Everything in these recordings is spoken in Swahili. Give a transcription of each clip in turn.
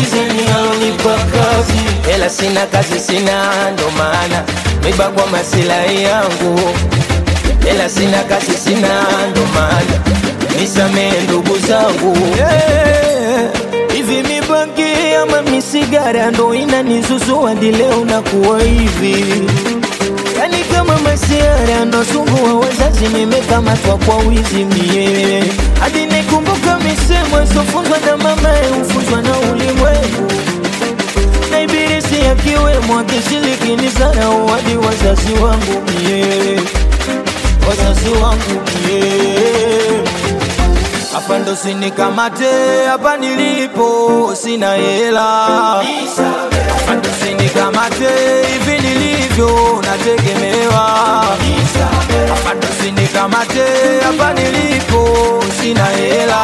sizeni alonipa kazi hela sina kazi sina ndo maana miba kwa masilahi yangu hela sina kazi sina ndo maana nisamee ndugu zangu yeah. hivi mibangi ama misigara ndo inanizuzua hadi leo nakuwa hivi yani kama masiara nasumbua wazazi nimekamatwa kwa wizi mie hadi nikumbuka misemo isofunzwa na mama hufunzwa na ulimwengu na ibilisi akiwemo akishiriki ni zarau hadi wazazi wangu mie wazazi wangu mie hapa ndo sinikamate hapa nilipo sina hela hapa ndo sinikamate hivi nilivyo nategemewa hapa ndo sinikamate hapa nilipo sina hela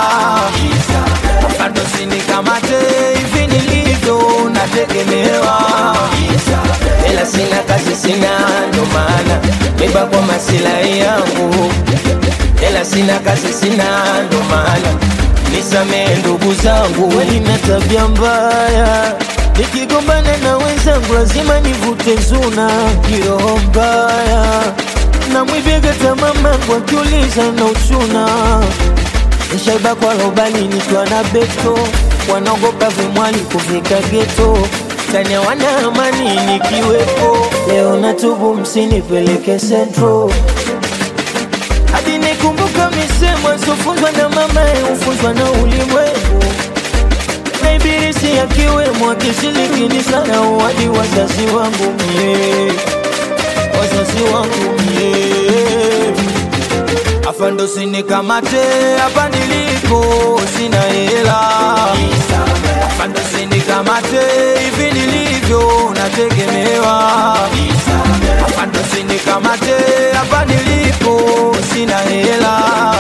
hapa ndo sinikamate hivi nilivyo nategemewa hela sina kazi sina ndo maana miba kwa masilahi yangu hela sina kazi sina ndo maana nisamee ndugu zangu walina tabia mbaya nikigombana na wenzangu lazima nivute zuna kiroho mbaya na mwibega tamamangu akiuliza na uchuna nshaiba kwa lobali nikiwa na beto wanaogopa vimwali kufika geto tania wana amani nikiwepo leo natubu msinipeleke sentro hadi nikumbuka misemo isofunzwa na mama hufunzwa na ulimwengu na ibilisi akiwemo akishiriki ni sana hadi wazazi wangu mie wazazi wangu mie afa ndo sinikamate hapa nilipo sina hela afa ndo sinikamate hivi nilivyo nategemewa afa ndo sinikamate hapa nilipo sina hela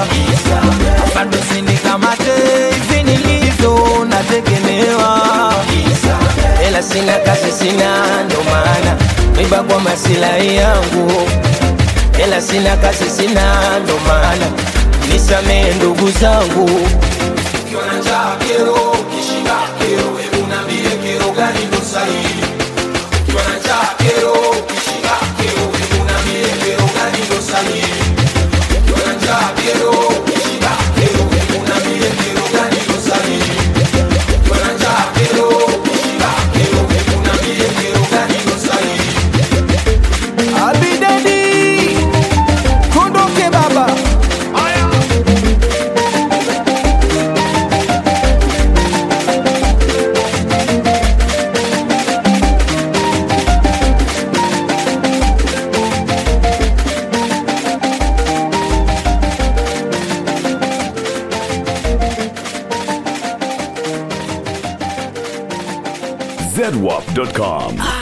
afa ndo sinikamate hivi nilivyo nategemewa hela sina kazi sina ndo maana miba kwa masilahi yangu hela sina kazi sina ndo maana nisamee ndugu zangu ukiwa na njaa kero ukishiba kero hebu niambie kero gani ndo sahihi ukiwa na njaa kero ukishiba kero hebu niambie kero gani ndo sahihi ukiwa na njaa kero ukishiba kero hebu niambie kero gani ndo sahihi ukiwa na njaa kero ukishiba kero hebu niambie kero gani ndo sahihi abidadi kondoke baba zedwap.com.